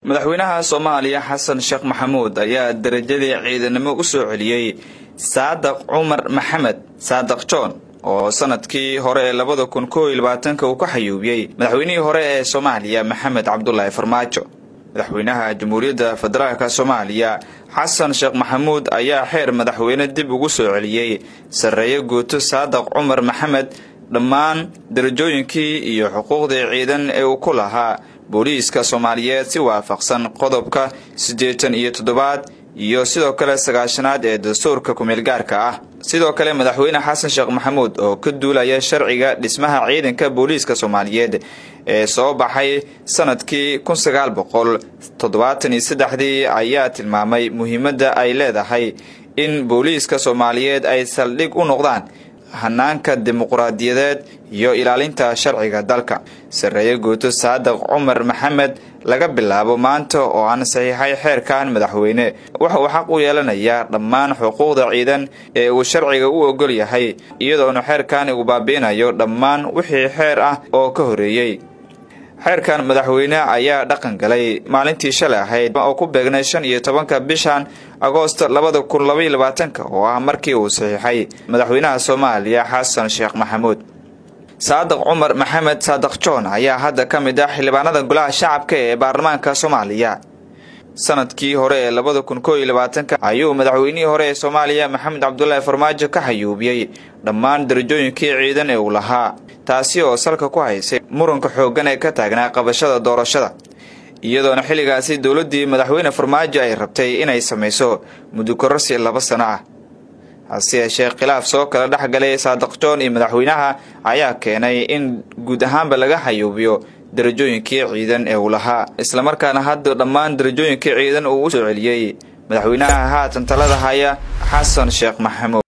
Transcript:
madaxweynaha soomaaliya xasan sheekh maxamuud ayaa darajadii ciidanimo u soo celiyey saadaq cumar maxamed saadaq john oo sanadkii hore ee labada kun koo iyo labaatanka uu ka xayuubiyey madaxweynihii hore ee soomaaliya maxamed cabdulaahi farmaajo madaxweynaha jamhuuriyadda federaalk soomaaliya xasan sheekh maxamuud ayaa xeer madaxweyne dib ugu soo celiyey sarreeye guuto saadaq cumar maxamed dhammaan darajooyinkii iyo xuquuqdii ciidan ee uu ku lahaa booliiska soomaaliyeed si waafaqsan qodobka siddeetan iyo toddobaad iyo sidoo kale sagaashanaad ee dastuurka kumeelgaarka ah sidoo kale madaxweyne xasan sheekh maxamuud oo ka duulaya sharciga dhismaha ciidanka booliiska soomaaliyeed ee soo baxay sanadkii kun sagaal boqol toddobaatan iyo saddexdii ayaa tilmaamay muhiimadda ay leedahay in booliiska soomaaliyeed ay saldhig u noqdaan hanaanka dimuqraadiyadeed iyo ilaalinta sharciga dalka sarreeye guuto saadaq cumar maxamed laga bilaabo maanta oo aan saxiixay xeerkan madaxweyne waxa uu xaq u yeelanayaa dhammaan xuquuqda ciidan ee uu sharciga u ogol yahay iyadoona xeerkan uu baabi'inayo dhammaan wixii xeer ah oo ka horeeyey xeerkan madaxweyne ayaa dhaqan galay maalintii shalay ahayd oo ku beegnay shan iyo tobanka bishan agoosto labada kun labaiyo labaatanka oo ah markii uu saxiixay madaxweynaha soomaaliya xasan sheekh maxamuud saadaq cumar maxamed saadaq john ayaa hadda ka mid ah xildhibaanada golaha shacabka ee baarlamaanka soomaaliya sanadkii hore ee labada kun koo iyo labaatanka ayuu madaxweynihii hore ee soomaaliya maxamed cabdulaahi farmaajo ka xayuubiyey dhammaan darajooyinkii ciidan ee uu lahaa taasi oo salka ku haysay muranka xooggan ee ka taagnaa qabashada doorashada iyadoona xilligaasi dowladdii madaxweyne farmaajo ay rabtay inay samayso mudukororsi laba sano ah hase yeeshee khilaaf soo kala dhex galay saadaq john iyo madaxweynaha ayaa keenay in guud ahaanba laga xayuubiyo darajooyinkii ciidan ee uu lahaa islamarkaana hadda dhammaan darajooyinkii ciidan uu u soo celiyey madaxweynaha haatan talada haya xasan sheekh maxamuud